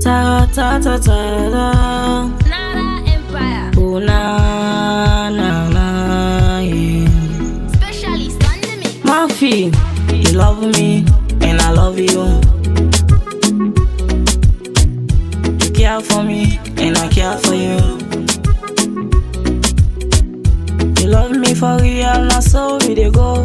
ta ta ta ta ta. Nara Empire. Oh na na na yeah. Specialist on the mix. Murphy, you love me and I love you. You care for me and I care for you. You love me for real, now so we dey go.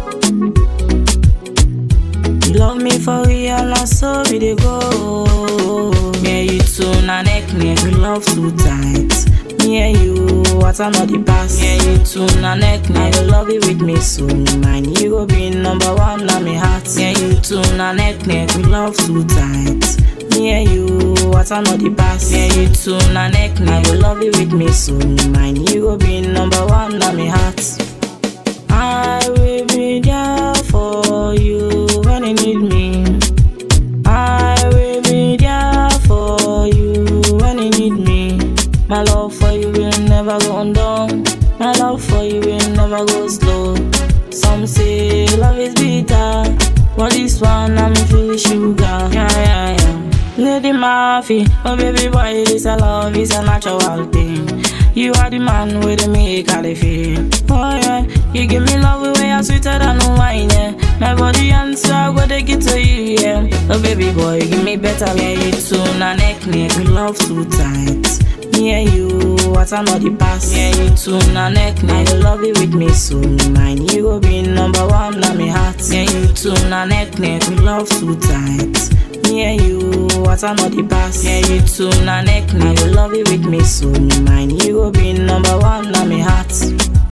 You love me for real, now so we dey go. Me and you two na neck neck, we love too tight. Me and you, what I know the past. Me and you two na neck neck, you love it with me so mine. You go be number one na me heart. Me and you two na neck neck, we love too tight. Me and you, what I know the past. Me and you two na neck neck, you love it with me so mine. You go be number one na me heart. I will be there for you when you need me. I will be there for you when you need me. My love for you will never go undone. My love for you will never go slow. Some say love is bitter, but this one I'm feel sugar. Yeah, yeah, yeah. Lady Murphy, oh baby boy, this a love is a natural thing. You are the man with the make all the feel. Oh yeah, you give me love the way I'm sweeter than wine. Yeah. My body and soul I go take it to you. Yeah. Oh baby boy, give me better. Me and you two na neck neck, we love too tight. Me and you, what I know the past. Me and you two na neck neck, you love it with me so mine. You go be number one na me heart. Me and you two na neck neck, we love too tight. Me and you, what I know the past. Me and you two na neck neck, you love it with me so mine. You go be number one na me heart.